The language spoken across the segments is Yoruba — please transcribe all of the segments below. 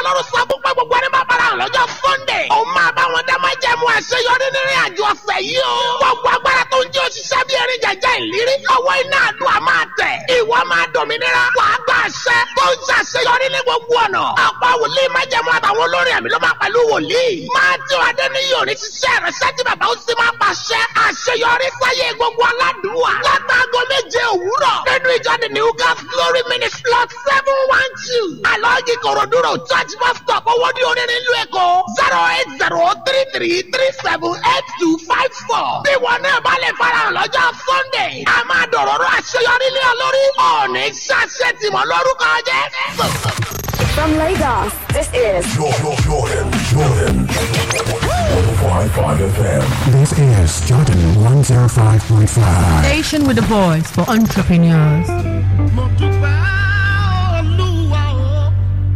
ọlọ́run sọ fún pé gbogbo ẹni máa bára hàn lọ́jọ́ sunday. ó máa bá wọn dá máa jẹ́ mu àṣeyọrí nínú àjò ọ̀sẹ̀ yìí o. gbogbo agbára tó ń jẹ́ òṣìṣẹ́ bí erin jẹjẹ ìlérí. ọwọ́ iná àdúrà máa tẹ̀. ìwọ máa dòmìnira. wàá gba àṣẹ tó ń ṣàṣeyọrí ní gbogbo ọ̀nà. ọ̀pọ̀ wòlíì máa jẹ́ mu àtàwọn olórin ẹ̀mí ló máa pẹ̀lú wòlíì. máa tí wàá dé ní yòó ní ṣiṣẹ́ rẹ̀ ṣẹ́jú bàbá ó sì máa pàṣẹ. àṣeyọrí sáyé gbogbo aládùúwà. látàgọ́ méje òwúrọ̀. nínú ìjọ the new God's glory ministry lot seven one two. alọ́ọ̀gì kòròdúró church bus stop owó ní orin nílùú èkó. zero eight zero three three three seven eight two five four. bí wọn náà bá lè farahàn lọ́jọ́ sunday. a máa dọ̀rọ̀rọ̀ àṣeyọrí lé ọ lórí. ọ̀ọ́nì ṣàṣẹ tìmọ̀ lórúkọ jẹ́. From Lagos, this is Jordan, Jordan, Jordan. 105.5 FM. This is Jordan 105.5. Station with a voice for entrepreneurs. mo dúpẹ́ olúwa o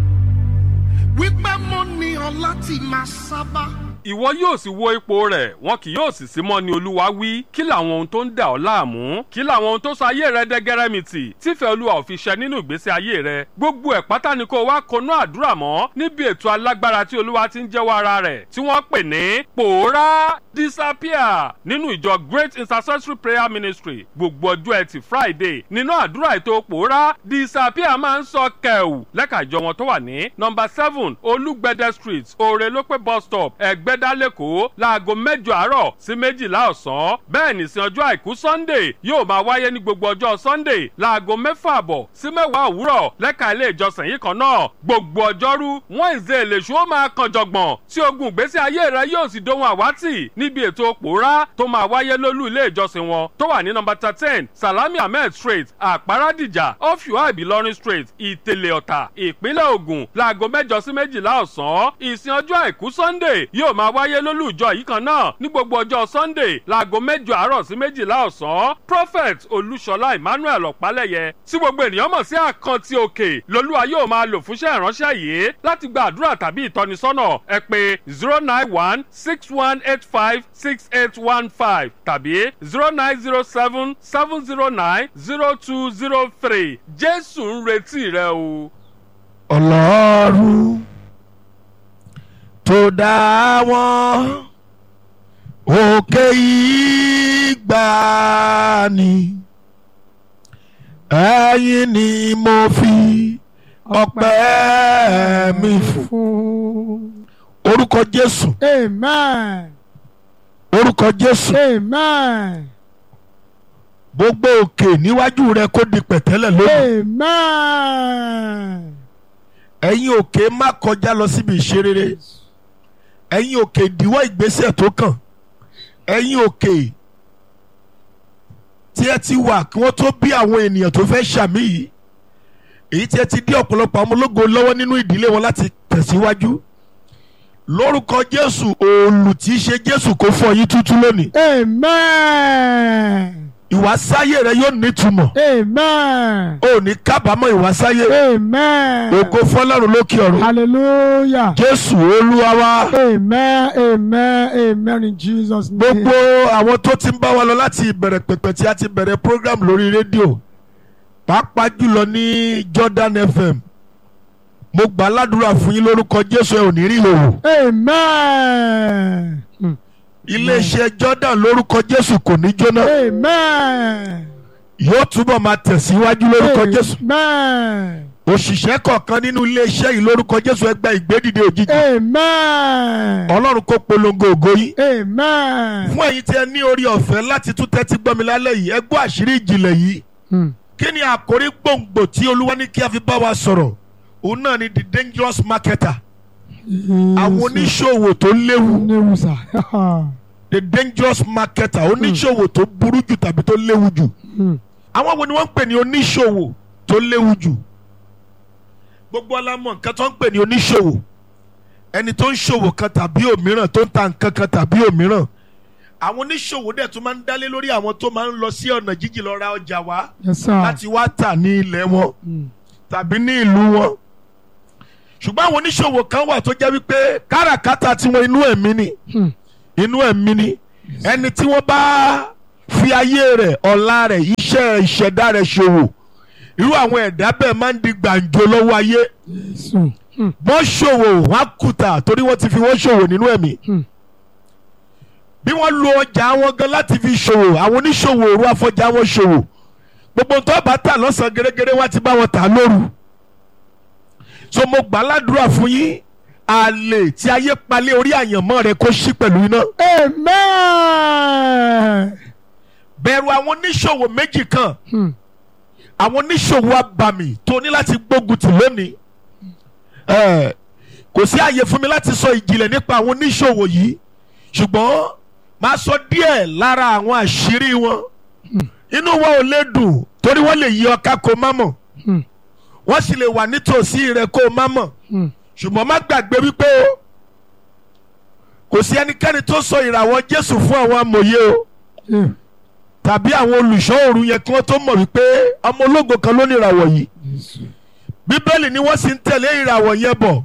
wípé mo ní ọ láti máa sábà. ìwọ yóò sì wo ipò rẹ̀ wọn kì yóò sì sí mọ́ ni olúwa wí kí làwọn ohun tó ń dà ọ́ láàmú kí làwọn ohun tó sọ ayé rẹ dẹ́gẹ́rẹ́mìtì tífẹ́ olúwa ò fi ṣẹ nínú ìgbésí ayé rẹ gbogbo ẹ̀ pátá ni kó o wá konú àdúrà mọ́ níbi ètò alágbára tí olúwa ti ń jẹ́wọ́ ara rẹ̀ tí wọ́n pè ní pòórá disappear nínú ìjọ great intercessory prayer ministry gbogbo ọjọ́ ẹtì friday nínú àdúrà ètò pòórá disappear máa ń sọ kẹ̀wù lẹ́ka ìjọ wọn tó wà ní nọmba seven olúgbẹ̀dẹ street òrèlópé bus stop ẹ̀gbẹ́dá lẹ́kọ̀ọ́ láago mẹ́jọ àárọ̀ sí méjìlá ọ̀sán bẹ́ẹ̀ nìsín ọjọ́ àìkú sunday yóò máa wáyé ní gbogbo ọjọ́ sunday láago mẹ́fà àbọ̀ sí mẹ́wàá òwúrọ̀ lẹ́ka ilé ìjọsìn yìí kan náà gbogbo ọjọ́rú wednesday lèṣu ó máa kan jọ̀gbọ̀n tí ogun ìgbésí ayé rẹ yóò sì dohun àwátì níbi ètò pòórá tó máa wáyé lólú ilé ìjọsìn wọn tó wà ní nọmba thirteen salami ahmed street àpárádìjà ọ̀fíwá ìbílọ́rin street ìtẹ̀lẹ̀ ọ̀tà ìpínlẹ̀ ògùn láago mẹ́jọ sí méjìlá ọ̀sán ìsìn ọjọ́ àìkú sunday yóò máa wáyé lólú ìjọ yìí kan náà ní gbogbo ọjọ́ sunday láago mẹ́jọ àárọ̀ sí méjìlá ọ̀sán prophet olúṣọlá emmanuel ọ̀pálẹ̀yẹ tí gbogbo ènìyàn mọ̀ sí àkántì òkè lolúwa yóò máa lò fúnṣẹ́ ìránṣẹ́ yìí láti gba àdúrà tàbí ìtọ́nisọ́nà ẹ pé zero nine one six one eight five six eight one five tàbí zero nine zero seven seven zero nine zero two zero three jésù ń retí rẹ o. ọlọ́run tó dá wọn òkè ìgbàanì ẹ̀yin ni mo fi ọpẹ́ mi fún orúkọ jésù Amen. orúkọ jésù Amen. gbogbo òkè níwájú rẹ kó di pẹ̀tẹ́lẹ̀ lónìí Amen. ẹ̀yin òkè má kọjá lọ síbi ìṣerere ẹ̀yin òkè ìdíwọ́ ìgbésẹ̀ tó kàn ẹ̀yin òkè tí ẹ ti wà kí wọ́n tó bí àwọn ènìyàn tó fẹ́ ṣàmì yìí èyí tí ẹ ti dí ọ̀pọ̀lọpọ̀ àwọn ológo lọ́wọ́ nínú ìdílé wọn láti tẹ̀síwájú lórúkọ jésù òòlù tí í ṣe jésù kó fọ yín tútú lónìí Amen. ìwásáyé rẹ yóò nítumọ̀ Amen. ò ní kábàámọ̀ ìwásáyé Amen. ògo fọlọ́run lókè ọ̀run Hallelujah. jésù olúwa wa. Amen. Amen. Amen. In Jesus' name. gbogbo àwọn tó ti ń bá wa lọ láti ìbẹ̀rẹ̀ pẹ̀pẹ̀ tí a ti bẹ̀rẹ̀ program lórí rédíò pàápàá jùlọ ní Jordan FM mo gbà ládùúrà fún yín lórúkọ Jésù ẹ ò ní rí ìhòòhò Amen. Hmm. iléeṣẹ́ Jordan lórúkọ Jésù kò ní jóná Amen. yóò túbọ̀ máa tẹ̀síwájú lórúkọ Jésù Amen. òṣìṣẹ́ kọ̀ọ̀kan nínú iléeṣẹ́ yìí lórúkọ Jésù ẹ gba ìgbédìde òjijì Amen. Ọlọ́run kó polongo ògo yín Amen. fún ẹ̀yin tí ẹ ní orí ọ̀fẹ́ láti tún tẹ́tí gbọ́ mi lálẹ́ yìí ẹ gbọ́ àṣírí ìjìnlẹ̀ yìí Hmm. kí ni àkórí gbòǹgbò tí olúwa ní kí a fi bá wa sọ̀rọ̀ òun náà ni the dangerous marketer àwọn oníṣòwò tó léwu Léwu sà. the dangerous marketer oníṣòwò tó burú jù tàbí tó léwu jù Hmm. àwọn wo ni wọ́n ń pè ní oníṣòwò tó léwu jù gbogbo alámọ̀ nǹkan tó ń pè ní oníṣòwò ẹni tó ń ṣòwò kan tàbí òmíràn tó ń ta nǹkan kan tàbí òmíràn àwọn oníṣòwò dẹ̀ tún máa ń dálé lórí àwọn tó máa ń lọ sí ọ̀nà jíjìn lọ ra ọjà wá Yes, sir. láti wá tà ní ilẹ̀ wọn Hmm. tàbí ní ìlú wọn ṣùgbọ́n àwọn oníṣòwò kan wà tó jẹ́ wípé káràkátà tiwọn inú ẹ̀mí ni Hmm. inú ẹ̀mí ni ẹni tí wọ́n bá fi ayé rẹ̀ ọ̀la rẹ̀ iṣẹ́ rẹ̀ ìṣẹ̀dá rẹ̀ ṣòwò irú àwọn ẹ̀dá bẹ́ẹ̀ máa ń di gbàǹjo lọ́wọ́ ayé Jésù. wọ́n ṣòwò wọ́n á kùtà torí wọ́n ti fi wọ́n ṣòwò nínú ẹ̀mí bí wọ́n lo ọjà wọn gan láti fi ṣòwò àwọn oníṣòwò òru afọjà wọn ṣòwò gbogbo tó bá tà lọ́sàn-án gẹ́gẹ́rẹ́ wá ti bá wọn tà lóru so mo gbà ládùúrà fún yín àlè tí ayé palẹ̀ orí àyànmọ́ rẹ kó ṣí pẹ̀lú iná Amen. bẹ̀rù àwọn oníṣòwò méjì kan àwọn oníṣòwò abàmì tó ní láti gbógun tì lónìí Eh, kò sí àyè fún mi láti sọ ìjìnlẹ̀ nípa àwọn oníṣòwò yìí ṣùgbọ́n máa sọ díẹ̀ lára àwọn àṣírí wọn inú wọn ò lè dùn torí wọ́n lè yí ọká kó má mọ̀ wọ́n sì lè wà nítòsí rẹ kó má mọ̀ ṣùgbọ́n má gbàgbé wípé o kò sí ẹnikẹ́ni tó sọ ìràwọ̀ Jésù fún àwọn amòye o Yeah. tàbí àwọn olùṣọ́ òru yẹn kí wọ́n tó mọ̀ wípé ọmọ ológo kan ló ní ìràwọ̀ yìí bíbélì ni wọ́n sì ń tẹ̀lé ìràwọ̀ yẹn bọ̀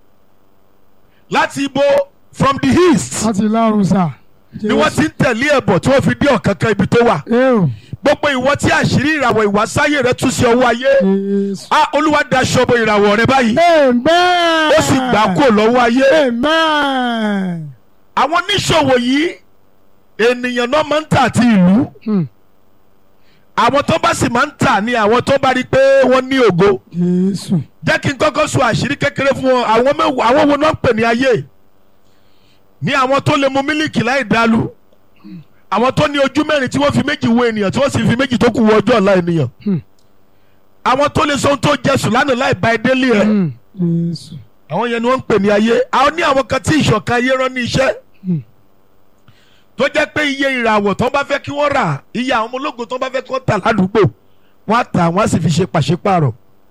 láti ibo from the east láti lárun sá. ni wọ́n ti ń tẹ̀lé ẹ̀ bọ̀ tí wọ́n fi dé ọ̀kánkán ibi tó wà Eo. gbogbo ìwọ tí àṣírí ìràwọ̀ ìwásáyé rẹ tú sí ọwọ́ ayé Jésù. a olúwa daṣọ bo ìràwọ̀ rẹ báyìí Amen. ó sì gbà kó lọ́wọ́ ayé Amen. àwọn oníṣòwò yìí ènìyàn náà máa ń tà àti ìlú Hmm. àwọn tó bá sì máa ń tà ní àwọn tó bá rí i pé wọ́n ní ògo Jésù. jẹ́ kí n kọ́kọ́ sọ àṣírí kékeré fún wọn àwọn mẹ́wàá àwọn wo náà ń pè ní ayé ní àwọn tó lè mu mílíkì láì dálu àwọn tó ní ojú mẹ́rin tí wọ́n fi méjì wo ènìyàn tí wọ́n sì fi méjì tó kù wo ọjọ́ ọ̀la ènìyàn àwọn tó lè sọ ohun tó jẹ sùn lánàá láì ba ẹdẹ lé ẹ Hmm. Jésù. àwọn yẹn ni wọ́n ń pè ní ayé àwọn ní àwọn kan tí ìṣọ̀kan ayé rán ní iṣẹ́ tó jẹ́ pé iye ìràwọ̀ tó bá fẹ́ kí wọ́n rà iye àwọn ọmọ ológun tó bá fẹ́ kí wọ́n tà ládùúgbò wọ́n á tà wọ́n á sì fi ṣe pàṣípààrọ̀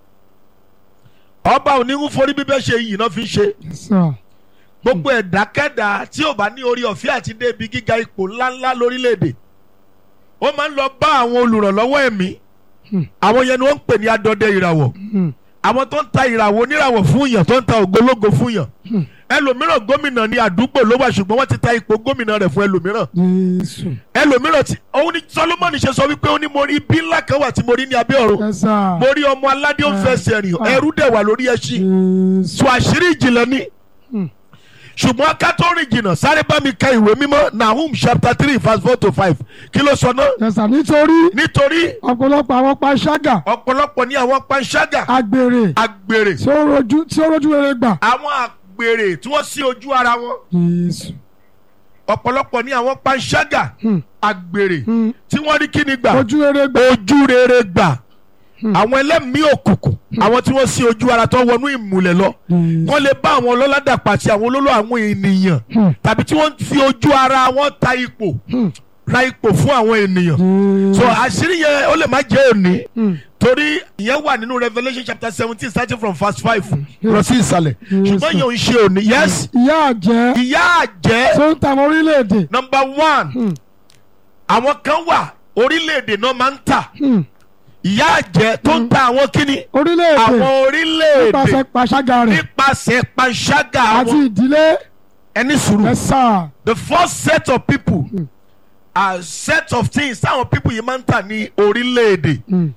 ọba oníhun forí bíbẹ́ ṣe iyì náà fi ń ṣe Yes, sir. gbogbo ẹ̀dákẹ́dá tí ò bá ní orí ọ̀fẹ́ àti dé ibi gíga ipò ńláńlá lórílẹ̀‐èdè ó máa ń lọ bá àwọn olùrànlọ́wọ́ ẹ̀mí àwọn yẹn ni wọ́n ń pè ní adọdẹ ìràwọ̀ Hmm. àwọn tó ń ta ìràwọ̀ oníràwọ̀ fún yàn tó ń ta ògbólógo fún yàn ẹlòmíràn gómìnà ní àdúgbò ló wà ṣùgbọ́n wọ́n ti ta ipò gómìnà rẹ̀ fún ẹlòmíràn Jésù. ẹlòmíràn tí òun ni Solomoni ṣe sọ wípé ó ní mo rí ibi ńlá kan wà tí mo rí ní abẹ́ ọ̀run Yes, sir. mo rí ọmọ aládé ó ń fẹsẹ̀ rìn ẹrú dẹ̀ wà lórí ẹṣin Jésù. sọ àṣírí ìjìnlẹ̀ ni Hmm. ṣùgbọ́n ká tó rìn jìnnà sáré bá mi ka ìwé mímọ́ Nahum chapter three verse four to five kí ló sọ náà Yes, sir. nítorí nítorí ọ̀pọ̀lọpọ̀ àwọn panṣágà ọ̀pọ̀lọpọ̀ ní àwọn panṣágà agbèrè agbèrè tí ó rojú tí ó rojú rere gbà. àwọn agbèrè tí wọ́n sí ojú ara wọn Jésù. ọ̀pọ̀lọpọ̀ ní àwọn panṣágà Hmm. agbèrè Hmm. tí wọ́n rí kíni gbà ojú rere gbà. ojú rere gbà àwọn ẹlẹ́mìí òkùnkùn àwọn tí wọ́n sí ojú ara tó wọnú ìmùlẹ̀ lọ Jésù. wọ́n lè bá àwọn ọlọ́ládà pàṣẹ àwọn olólò àwọn ènìyàn Hmm. tàbí tí wọ́n fi ojú ara wọn ta ipò Hmm. ra ipò fún àwọn ènìyàn so Jésù. àṣírí yẹn ó lè má jẹ́ òní Hmm. torí ìyẹn wà nínú Revelation chapter seventeen starting from verse five lọ sí ìsàlẹ̀ ṣùgbọ́n yẹn ò ń ṣe òní yes ìyá àjẹ́ ìyá àjẹ́ tó ń ta àwọn orílẹ̀-èdè. number one Hmm. àwọn kan wà orílẹ̀-èdè náà máa ń tà Hmm. ìyá àjẹ́ tó ń ta àwọn kíni orílẹ̀-èdè àwọn orílẹ̀-èdè nípasẹ̀ panṣágà rẹ̀ nípasẹ̀ panṣágà àti àwọn ìdílé. ẹni sùúrù Yes, sir. the first set of people are set of things táwọn people yìí máa ń tà ní orílẹ̀-èdè Hmm.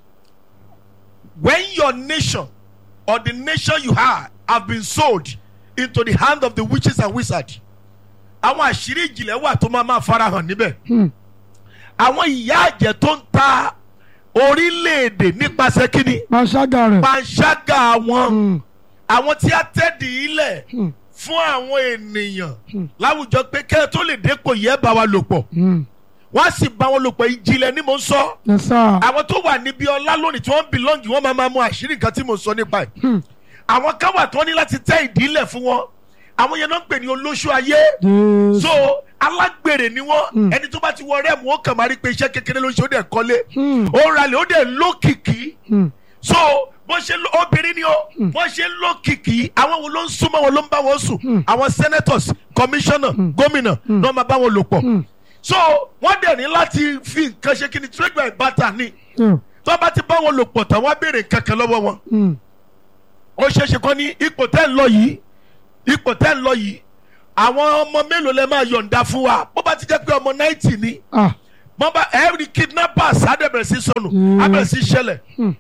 when your nation or the nation you are have been sold into the hand of the witches and wizards àwọn àṣírí ìjìnlẹ̀ wà tó máa máa farahàn níbẹ̀ Hmm. àwọn ìyá àjẹ́ tó ń ta orílẹ̀-èdè nípasẹ̀ kíni panṣágà rẹ̀. panṣágà wọn Hmm. àwọn tí a tẹ́dì ilẹ̀ Hmm. fún àwọn ènìyàn láwùjọ pé kẹ́ ẹ tó lè dépò yẹ bá wa lò pọ̀ Hmm. wọ́n á sì bá wọn lò pọ̀ ìjìnlẹ̀ ni mò ń sọ Yes, sir. àwọn tó wà níbi ọlá lónìí tí wọ́n bìlọ́ǹgì wọ́n máa máa mú àṣírí nǹkan tí mò ń sọ nípa ẹ̀ Hmm. àwọn kan wà tó ní láti tẹ́ ìdílẹ̀ fún wọn àwọn yẹn náà ń pè ní olóṣù ayé Jésù. so alágbèrè ni wọn ẹni tó bá ti wọ rẹ́ẹ̀mù ó kàn máa rí pé iṣẹ́ kékeré ló ń ṣe ó dẹ̀ kọ́lé Hmm. ó ń ralẹ̀ ó dẹ̀ lókìkí Hmm. so bó ṣe ló- obìnrin ni ó bó ṣe lókìkí àwọn wo ló ń súnmọ́ wọn ló ń bá wọn sùn àwọn senators commissioner gómìnà náà máa bá wọn lò pọ̀ so wọ́n dẹ̀ ní láti fi nǹkan ṣe kí ni trade by barter ni Hmm. tó bá ti bá wọn lò pọ̀ tán wọ́n á béèrè nǹkan kan lọ́wọ́ wọn Hmm. ó ṣeé ṣe kọ́ ní ipò tẹ́ ń lọ yìí ipò tẹ́ ń lọ yìí àwọn ọmọ mélòó lẹ máa yọ̀ǹda fún wa bó bá ti jẹ́ pé ọmọ náìtì ni Ah. wọ́n bá every kidnappers á dẹ̀ bẹ̀rẹ̀ sí sọnù á bẹ̀rẹ̀ sí ṣẹlẹ̀ Hmm.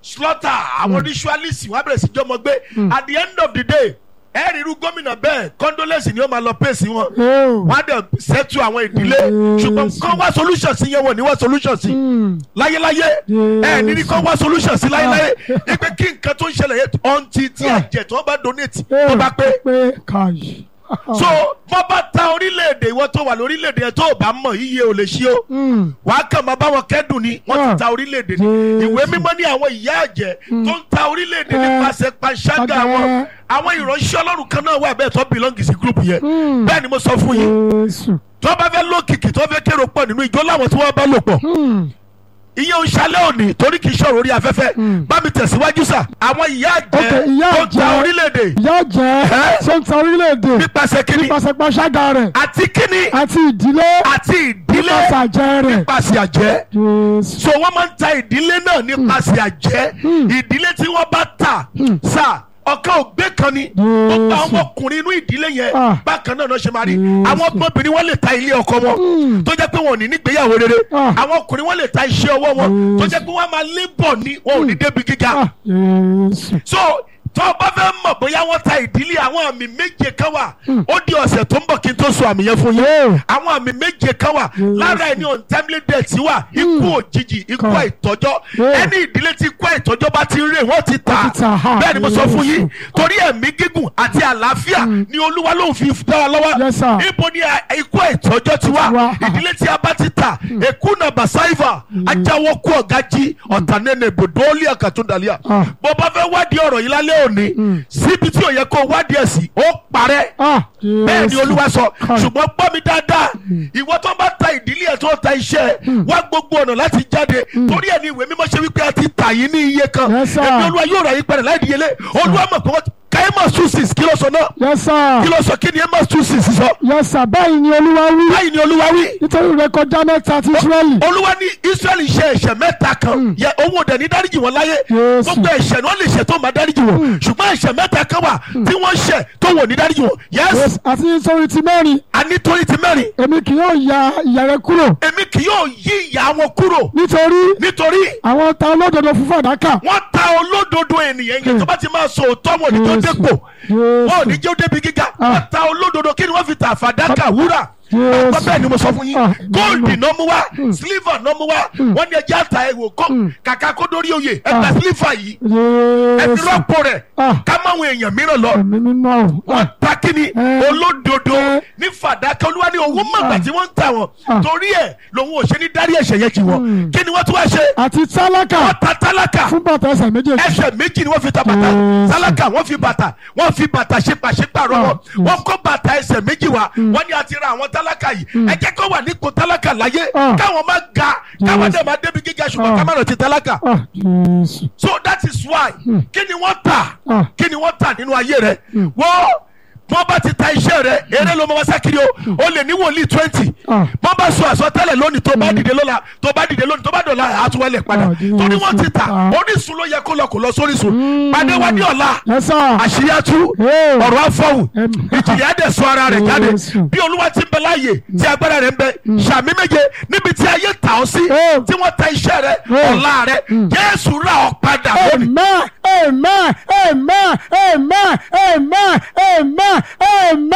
slaughter àwọn ritualist wọn á bẹ̀rẹ̀ sí jọmọ gbé at the end of the day ẹ rí irú gómìnà bẹ́ẹ̀ condolence ni ó máa lọ pèsè wọn Oh. wọ́n á dẹ̀ settle àwọn ìdílé Yes. ṣùgbọ́n kọ́ wá solution sí yẹn wọ̀ ní wá solution sí Mm. láyéláyé ẹ ní ní kọ́ wá solution sí láyéláyé ipe kí nǹkan tó ń ṣẹlẹ̀ yẹn ọ̀ǹtì tí ẹ̀jẹ̀ tó bá donate tó bá pé pé káyì. so wọ́n bá ta orílẹ̀-èdè ìwọ tó wà lórílẹ̀-èdè yẹn tó o bá mọ̀ iye ò lè ṣí o Mm. wàá kàn máa bá wọn kẹ́dùn ni wọ́n ti Ah. ta orílẹ̀-èdè ni Jésù. ìwé mímọ́ ní àwọn ìyá àjẹ́ tó ń ta orílẹ̀-èdè Eh. nípasẹ̀ panṣágà Padà. wọn àwọn ìránṣẹ́ ọlọ́run kan náà wà bẹ́ẹ̀ tó belong sí group yẹn Mm. bẹ́ẹ̀ ni mo sọ fún yín Jésù. tó bá fẹ́ lókìkí tó fẹ́ kérò pọ̀ nínú ìjọ láwọn tí wọ́n bá lò pọ̀ Mm. ìyẹn ń ṣalẹ́ òní torí kì í ṣọ̀rọ̀ orí afẹ́fẹ́ Mm. bá mi tẹ̀síwájú sà àwọn ìyá Ok, àjẹ́ ìyá tó ń ta àjẹ́. orílẹ̀-èdè Ìyá jẹ́ Eh? sọ́ńtà orílẹ̀-èdè nípasẹ̀ kíni nípasẹ̀ pàṣágà rẹ̀ àti kíni àti ìdílé àti ìdílé nípasẹ̀ àjẹ́ rẹ̀. nípasẹ̀ àjẹ́ Jésù. so wọ́n máa ń ta ìdílé náà nípasẹ̀ àjẹ́ ìdílé tí wọ́n bá tà sà ọ̀kan ògbé kan ni gbogbo àwọn ọkùnrin inú ìdílé yẹn Ah. bákan náà ló ṣe máa rí Jésù. àwọn ọmọbìnrin wọn lè ta ilé ọkọ wọn Mm. tó jẹ́ pé wọn ò ní nígbéyàwó rere Ah. àwọn ọkùnrin wọn lè ta iṣẹ́ ọwọ́ wọn tó Jésù. jẹ́ pé wọ́n máa lébọ̀ ní wọn ò ní débi gíga Ah, Jésù. so tó o bá fẹ́ mọ̀ bóyá wọ́n ta ìdílé àwọn àmì méje kan wà ó di ọ̀sẹ̀ tó ń bọ̀ kí n tó sọ àmì yẹn fún yín Yeah. àwọn àmì méje kan wà lára ẹni untimely death wà ikú òjijì ikú Kan. àìtọ́jọ́ Yeah. ẹni ìdílé tí ikú àìtọ́jọ́ bá ti ń rè wọ́n ti tà Wọ́n ti tà, ha. bẹ́ẹ̀ ni mo sọ fún yín Yes. torí ẹ̀mí gígùn àti àlàáfíà ni olúwa ló ń fi dá wa lọ́wọ́ Yes, sir. ibo ni a- ikú àìtọ́jọ́ ti wà Wà. ìdílé tí a bá ti tà èkú nà bàṣáìfà ajáwó kú ọ̀gájí ọ̀tànẹ́nẹ̀ bòdóólì àkàtúndàlíà Ah. bó bá fẹ́ wádìí ọ̀rọ̀ yìí lálẹ́ òní síbi tí ò yẹ kó wádìí ẹ̀ sí ó parẹ́ Ah, bẹ́ẹ̀ ni Jésù. olúwa sọ Kan. ṣùgbọ́n gbọ́ mi dáadáa ìwọ tó bá ta ìdílé ẹ̀ tó ta iṣẹ́ ẹ̀ wá gbogbo ọ̀nà láti jáde torí ẹ̀ ní ìwé mímọ́ ṣe wípé a ti tà yín ní iye kan Yes, sir. ẹ̀mí olúwa yóò rà yín padà láì díyelé olúwa mọ̀ pé wọ́n káyémọ̀ susis kí ló sọ náà Yes, sir. kí ló sọ kí ni amos susis sọ Yes, sir. Báyìí ni Olúwa wí. báyìí ni olúwa wí Nítorí rẹ̀ kọjá mẹ́ta ti Ísírẹ́lì. olúwa ní israẹli ṣe ẹ̀ṣẹ̀ mẹ́ta kan yẹ owó dẹ̀ ní dáríjì wọn láyé Jésù. gbogbo ẹ̀ṣẹ̀ ni wọ́n lè ṣe tó máa dáríjì wọn ṣùgbọ́n ẹ̀ṣẹ̀ mẹ́ta kan wà tí wọ́n ṣẹ̀ tó wò ní dáríjì wọn Yes, yẹ́sì Àti nítorí ti mẹ́rin, anítorí ti mẹ́rin èmi kì yóò ya ìyà rẹ kúrò. èmi kì yóò yí ìyá wọn kúrò Nítorí nítorí àwọn ta olódodo fún fàdákà. wọ́n ta olódodo ènìyàn yẹn tó bá ti máa sọ òótọ́ wọn ní tó Jésù. dépò Jésù. wọn ò ní jẹ́ ó débi gíga Ah. wọ́n ta olódodo kí ni wọ́n fi ta fàdákà wúrà Jésù. àgbà bẹ́ẹ̀ ni mo sọ fún yín Ah, góòlù nínú. náà mú wá sílífà náà mú wá wọ́n ní ẹjẹ́ àtà ẹ̀wò kọ́ kàkà kó dórí oyè ẹgbẹ́ Ah. sílífà yìí ẹ fi Jésù. rọ́pò rẹ̀ Ah. ká máwọn èèyàn mìíràn lọ Ẹ̀mí mímọ́ o. wọ́n ta kíni Eh. olódodo Eh. ní fàdákà olúwa ní owó mọ̀gbà tí wọ́n ń tà wọ́n Ah. torí ẹ̀ lòun ò ṣe ní dárí ẹ̀ṣẹ̀ yẹn jì wọ́n kí ni wọ́n tún wá ṣe Àti tálákà wọ́n ta tálákà fún bàtà ẹsẹ̀ méjèèjì. ẹsẹ̀ méjì ni wọ́n fi ta bàtà Yes. tálákà wọ́n fi bàtà wọ́n fi bàtà ṣe pàṣípàrọ̀ wọn Ah, yes. wọ́n kó bàtà ẹsẹ̀ méjì wá wọ́n ní a ti ra àwọn tálákà yìí ẹ jẹ́ kó wà nípò tálákà láyé Ah. káwọn má ga káwọn Yes. dẹ̀ máa débi gíga ṣùgbọ́n Ah. ká má lọ ti tálákà Ah, Jésù. so that is why kí ni wọ́n tà Ah. kí ni wọ́n tà nínú ayé rẹ wọ́n wọ́n bá ti ta iṣẹ́ rẹ eré ló máa wá sákiri o o lè ní wòlíì twenty Ah. wọ́n bá sọ àsọtẹ́lẹ̀ lónìí tó bá dìde lọ́la tó bá dìde lónìí tó bá dọ̀la àtúwálẹ̀ padà Ah, Jésù. torí wọ́n ti ta Ah. orísun ló yẹ kó lọ kó lọ sórísun pàdé wa ní ọ̀la Yes, sir. àṣírí atú Hey. ọ̀rọ̀ afọ́wù Em. ìjìyà dẹ̀ sọ ara rẹ̀ jáde Jésù. bí olúwa ti ń bẹ láàyè tí agbára rẹ̀ ń bẹ sàmì méje níbi tí ayé tà ọ́ sí Hey. tí wọ́n ta iṣẹ́ rẹ̀ Hey. ọ̀la rẹ̀ jésù rà ọ́ padà lónìí. Amen. Amen. Amen. Amen. Amen. Amen. Amen.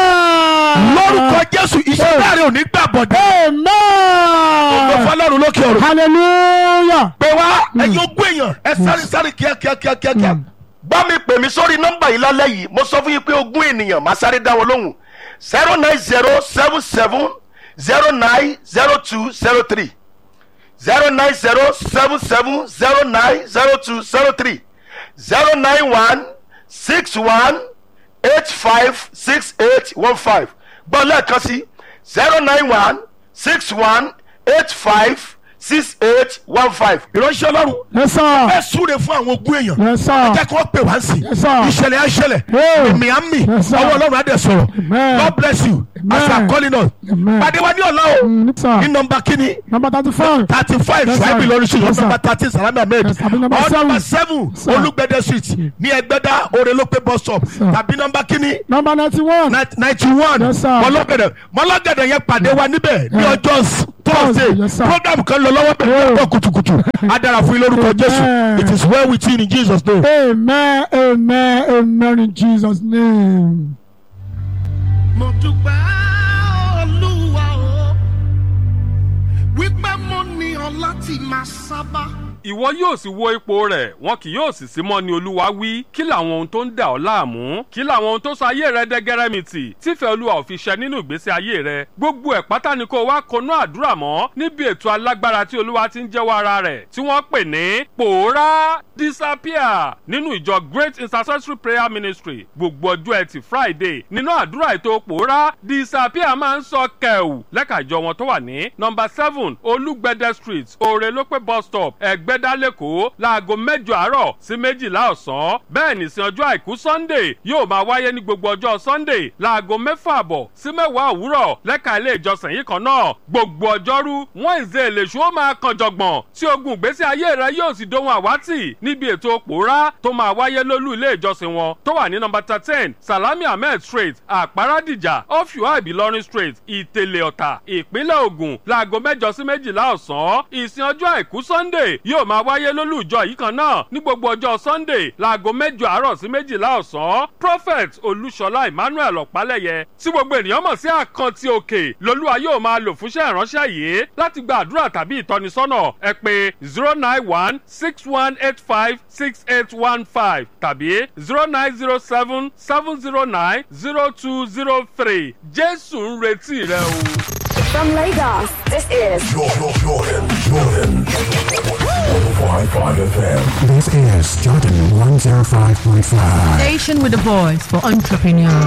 lórúkọ jésù iṣẹ́ láàrin òní gbà bọ̀dẹ̀. Amen. ọ̀gbọ́n fọlọ́run lókè ọ̀run. Hallelujah. pé wá ẹ̀yin ogún èèyàn ẹ sáré sáré kíákíá kíákíá. bá mi pè mí sórí nọ́mbà yìí lálẹ́ yìí mo sọ fún yín pé ogún ènìyàn máa sáré dá wọn lóhùn zero nine zero seven seven zero nine zero two zero three zero nine zero seven seven zero nine zero two zero three zero nine one six one eight five six eight one five gbọ́ lẹ́ẹ̀kan sí zero nine one six one eight five six eight one five. ìránṣẹ́ ọlọ́run Yes, sir. ẹ súre fún àwọn ogún èèyàn Yes, sir. jẹ́ kí wọ́n pè wá sí Yes, sir. ìṣẹ̀lẹ̀ àṣẹlẹ̀ Hey. miami Yes, sir. ọwọ́ ọlọ́run adé sọ̀rọ̀ Amen. God bless you as you are Amen. calling us Amen. pàdé wa ní ọ̀la o Mm, yes, sir. ní nọmba kínní Number thirty-five. thirty five Yes, sir. ṣùgbọ́n ìlọrin street Yes, sir. nọmba thirteen salami ahmed Yes, tàbí number or number seven. seven Sir. olùgbẹ̀dẹ street ní ẹgbẹ́dá orelope bus stop Sir. tàbí nọmba kínní Number ninety-one. ninety one Yes, sir. mọlọ́gẹ̀dẹ̀ mọlọ́gẹ̀dẹ̀ yẹn pàdé wa níbẹ̀ ní Yeah. ọjọ́ thursday Yes, sir. program kan lọ lọ́wọ́ bẹ̀rẹ̀ Yeah. lọ́wọ́ kùtùkùtù á dára fún yín lórúkọ jésù Amen. it is well with you in jesus name. Amen. Amen. Amen. In Jesus' name. mo dúpẹ́ olúwa o wípé mo ní ọ láti máa sábà. ìwọ yóò sì wo ipò rẹ̀ wọn kì yóò sì sí mọ́ ni olúwa wí kí làwọn ohun tó ń dà ọ́ láàmú kí làwọn ohun tó sọ ayé rẹ dẹ́gẹ́rẹ́mìtì tífẹ̀ẹ́ olúwa ò fi ṣẹ nínú ìgbésí ayé rẹ gbogbo ẹ̀ pátá ni kó wá konú àdúrà mọ́ níbi ètò alágbára tí olúwa ti ń jẹ́wọ́ ara rẹ̀ tí wọ́n pè ní pòórá disappear nínú ìjọ great intercessory prayer ministry gbogbo ọjọ́ ẹtì friday nínú àdúrà ètò pòórá disappear máa ń sọ kẹ̀wù lẹ́ka ìjọ wọn tó wà ní nọmba seven olúgbẹ̀dẹ street òrèlópé bus stop ẹ̀gbẹ́dá lẹ́kọ̀ọ́ láago mẹ́jọ àárọ̀ sí méjìlá ọ̀sán bẹ́ẹ̀ nìsín ọjọ́ àìkú sunday yóò máa wáyé ní gbogbo ọjọ́ sunday láago mẹ́fà àbọ̀ sí mẹ́wàá òwúrọ̀ lẹ́ka ilé ìjọsìn yìí kan náà gbogbo ọjọ́rú wednesday lèṣu ó máa kan jọ̀gbọ̀n tí ogun ìgbésí ayé rẹ yóò sì dohun àwátì níbi ètò pòórá tó máa wáyé lólú ilé ìjọsìn wọn tó wà ní nọmba thirteen salami ahmed street àpárádìjà ọ̀fíwá ìbílọ́rin street ìtẹ̀lẹ̀ ọ̀tà ìpínlẹ̀ ògùn láago mẹ́jọ sí méjìlá ọ̀sán ìsìn ọjọ́ àìkú sunday yóò máa wáyé lólú ìjọ yìí kan náà ní gbogbo ọjọ́ sunday láago mẹ́jọ àárọ̀ sí méjìlá ọ̀sán prophet olúṣọlá emmanuel ọ̀pálẹ̀yẹ tí gbogbo ènìyàn mọ̀ sí àkántì òkè lolúwa yóò máa lò fúnṣẹ́ ìránṣẹ́ yìí láti gba àdúrà tàbí ìtọ́nisọ́nà ẹ pé zero nine one six one eight five six eight one five tàbí zero nine zero seven seven zero nine zero two zero three jésù ń retí rẹ o. From Lagos, this is Jordan, Jordan, Jordan. 105.5 FM. This is Jordan 105.5. Station with a voice for entrepreneurs.